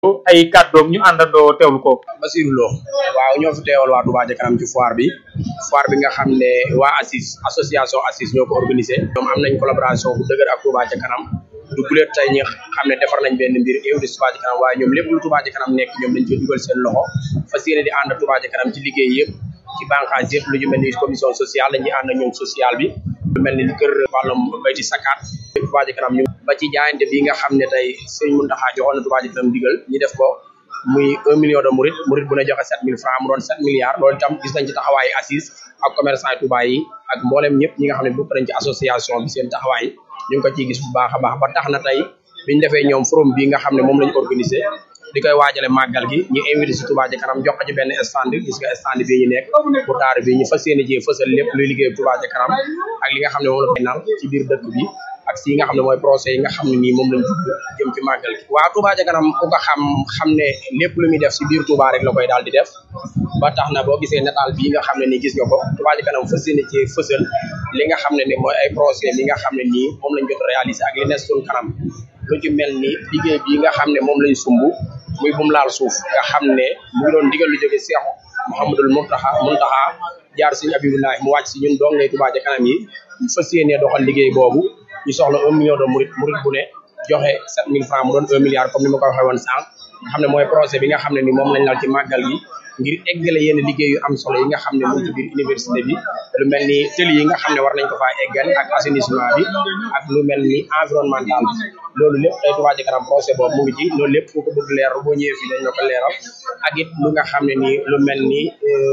ay kàddoom ñu àndandoo teewlu ko. Basirou Lo waaw ñoo fi teewal waa Touba ca kanam ci foire bi foire bi nga xam ne waa ACIS association ACIS ñoo ko organisé ñoom am nañ collaboration bu dëgër ak Touba ca kanam du guleet tey ñi xam ne defar nañ benn mbir invité Touba ca kanam waaye ñoom lépp lu Touba ca kanam nekk ñoom dañ ci dugal seen loxo fas yéene di ànd Touba ca kanam ci liggéey yëpp ci bànqaas yëpp lu ñu mel ni commission sociale dañuy ànd ak ñoom social bi lu mel ni kër wàllum bayti sakkaat Touba ca kanam ñu ba ci jaayante bi nga xam ne tey sëñ Mountakha joxoon na Touba ca kanam digal ñu def ko muy un million de murid murid bu ne joxe sept mille francs mu doon sept milliards loolu itam gis nañ ci taxawaayu assise ak commerçant Touba yi ak mboolem ñëpp ñi nga xam ne bokk nañ ci association bi seen taxawaay ñu ngi ko ciy gis bu baax a baax ba tax na tey biñ defee ñoom forum bi nga xam ne moom lañ organisé di koy waajale màggal gi ñu invité si Touba ca kanam jox ko ci benn stand gis nga stand bii ñu nekk bu taar bi ñu fas yéene ci fësal lépp luy liggéey Touba ca kanam ak li nga xam ne moom la koy nal ci biir dëkk bi ak si yi nga xam ne mooy procès yi nga xam ne nii moom lañ jublu jëm ci màggal gi waaw Touba ca kanam ku ko xam xam ne lépp lu muy def si biir Touba rek la koy daal di def ba tax na boo gisee nataal bii nga xam ne nii gis nga ko Touba ca kanam fas yéene ci fësal li nga xam ne ni mooy ay procès li nga xam ne nii moom lañ jot réalisé ak li nekk suñu kanam lu ci mel ni liggéey bii nga xam ne moom lañ sumb muy bum laal suuf nga xam ne mu ngi doon digal lu jóge Seexu Mouhamadul Muntaxa Muntaxa jaar suñu Abibulahi mu wàcc si ñun dong ngay Touba ca kanam yi ñu fas yéenee doxal liggéey boobu ñu soxla un million de murid murid bu ne joxe sept mille francs mu doon un milliard comme ni ma ko waxee woon sànq nga xam ne mooy projet bi nga xam ne ni moom lañ lal ci màggal gi ngir eggale yenn liggéey yu am solo yi nga xam ne mu ngi ci biir université bi lu mel ni tëli yi nga xam ne war nañ ko faa eggale ak assainissement bi ak lu mel ni environnemental bi loolu lépp tey Touba ca kanam projet boobu mu ngi ci loolu lépp foo ko bëgg leer boo ñëwee fii dañ la ko leeral ak it lu nga xam ne nii lu mel ni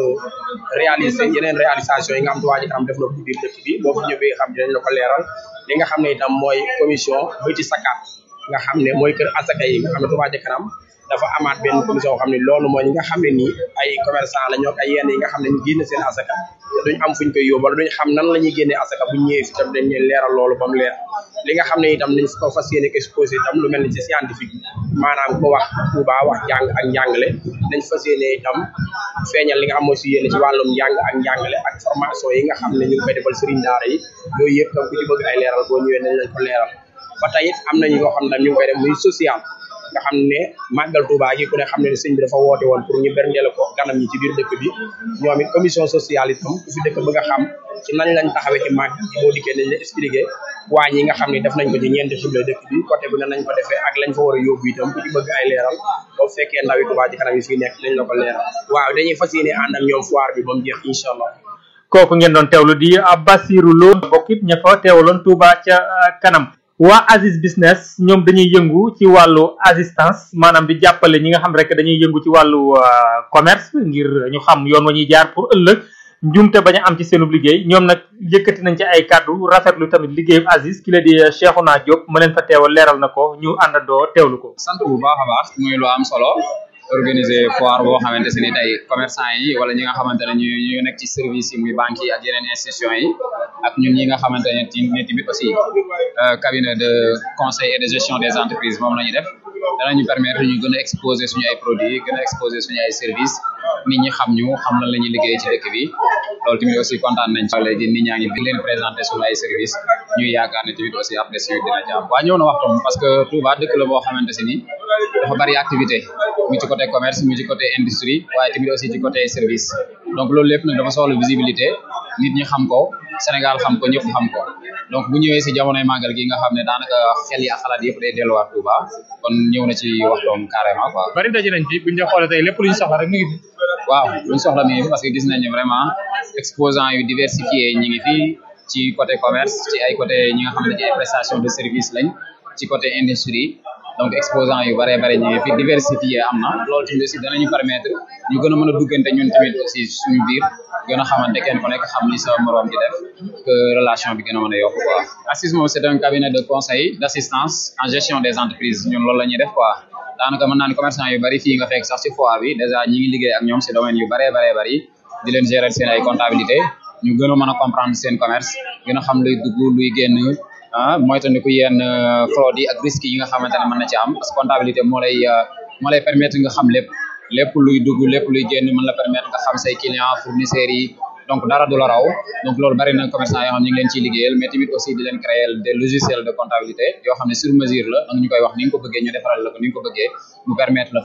réalisé yeneen réalisation yi nga xam Touba ca kanam def na ko ci biir dëkk bi boo ko ñëwee xam dañ la ko leeral li nga xam ne itam mooy commission bayti sakkaat nga xam ne mooy kër asaka yi nga xam ne Touba ca kanam dafa amaat benn commission boo xam ne loolu mooy ñi nga xam ne nii ay commerçant la ñoo ay yenn yi nga xam ne ñu génne seen asaka te duñ am fuñ koy yóbbu wala duñ xam nan la ñuy génnee asaka buñ ñëwee fi tam dañ leen leeral loolu ba mu leer li nga xam ne itam dañ ko fas yéene exposé itam lu mel ni ci scientifique maanaam ko wax Touba wax jàng ak njàngale dañ fas yéene itam feeñal li nga xam mooy si yéene ci wàllum njàng ak njàngale ak formation yi nga xam ne ñu ngi koy defal sëriñ daara yi yooyu yëpp tam ku ci bëgg ay leeral boo ñëwee nañ lañ ko leeral ba tey it am nañu yoo xam ne ñu ngi koy def muy social nga xam ne màggal Touba gi ku ne xam ne sëñ bi dafa woote woon pour ñu berndeel ko ganam ñi ci biir dëkk bi ñoom it commission sociale itam ku fi dëkk bëgg a xam ci nañ lañ taxawee ci màggal gi boo dikkee nañ la expliqué waañ yi nga xam ne def nañ ko ci ñeenti xible dëkk bi côté bu ne nañ ko defee ak lañ fa war a yóbbu itam ku ci bëgg ay leeral boo fekkee ndawi Touba ci kanam yi fii nekk nañ la ko leeral waaw dañuy fas yéene ànd ak ñoom foire bi ba mu jeex incha allah kooku ngeen doon teewlu di Basirou Lo bokkit ña fa teewaloon Touba ca kanam waa Aziz business ñoom dañuy yëngu ci wàllu assistance maanaam di jàppale ñi nga xam rek dañuy yëngu ci wàllu commerce ngir ñu xam yoon wa ñuy jaar pour ëllëg njumte bañ a am ci seenub liggéey ñoom nag yëkkati nañ ci ay kàddu rafetlu tamit liggéeyu Aziz ki la di Cheikhouna Diop ma leen fa teewal leeral na ko ñu àndandoo teewlu ko. sant bu baax a baax muy lu am solo organiser foire boo xamante ne ni tey commerçant yi wala ñi nga xamante ne ñu ñu nekk ci service yi muy banques yi ak yeneen institutions yi ak ñun ñi nga xamante ne tamit aussi cabinet de conseil et de gestion des entreprises moom la ñuy def danañu permettre ñu gën a exposer suñu ay produits gën a exposer suñu ay services nit ñi xam ñu xam lan la ñuy liggéey ci dëkk bi loolu tamit aussi kontaan nañ ci léegi nit ñaa ngi di leen présenter suñu ay services ñuy yaakaar ne tamit aussi après suñu dina jàpp waa ñëw na waxtoom parce que Touba dëkk la boo xamante si ni dafa bari activité mu ci côté commerce mu ci côté industrie waaye tamit aussi ci côté service donc loolu lépp nag dafa soxla visibilité nit ñi xam ko Sénégal xam ko ñëpp xam ko donc bu ñëwee si jamonoy màggal gi nga xam ne daanaka xel yi ak xalaat yëpp day delluwaat Touba kon ñëw na ci waxtoom carrément quoi. bari daje nañ fi bu ñu xoolee tey lépp lu ñu soxla rek mu ngi fi. waaw lu ñu soxla mi ngi fi parce que gis nañ ne vraiment exposants yu diversifié ñi ngi fi ci côté commerce ci ay côté ñi nga xam ne ci ay prestations de service lañ ci côté industrie. donc exposant yu bare bare ñu ngi fi diversifié am na loolu tamit aussi danañu permettre ñu gën a mën a duggante ñun tamit aussi suñu biir gën a xamante kenn ku nekk xam li sa moroom di def que relation bi gën a mën a yokk quoi ACIS moom c'est un cabinet de conseil d'assistance en gestion des entreprises ñun loolu la ñuy def quoi daanaka mën naa ne commerçant yu bari fii nga fekk sax ci foire bi déjà ñi ngi liggéey ak ñoom ci domaine yu bare bare bari di leen gérer seen ay comptabilité ñu gën a mën a comprendre seen commerce gën a xam luy dugg luy génn ah moytandiku yenn fraude yi ak risques yi nga xamante ne mën na ci am parce que comptabilité moo lay moo lay permettre nga xam lépp lépp luy dugg lépp luy génn mën la permettre nga xam say clients fournisseurs yi donc dara du la raw donc loolu bari na commerçant yoo xam ñu ngi leen ciy liggéeyal mais tamit aussi di leen créer des logiciels de comptabilité yoo xam ne sur mesure la donc ñu koy wax ni nga ko bëggee ñu defaral la ko ni nga ko bëggee mu permettre la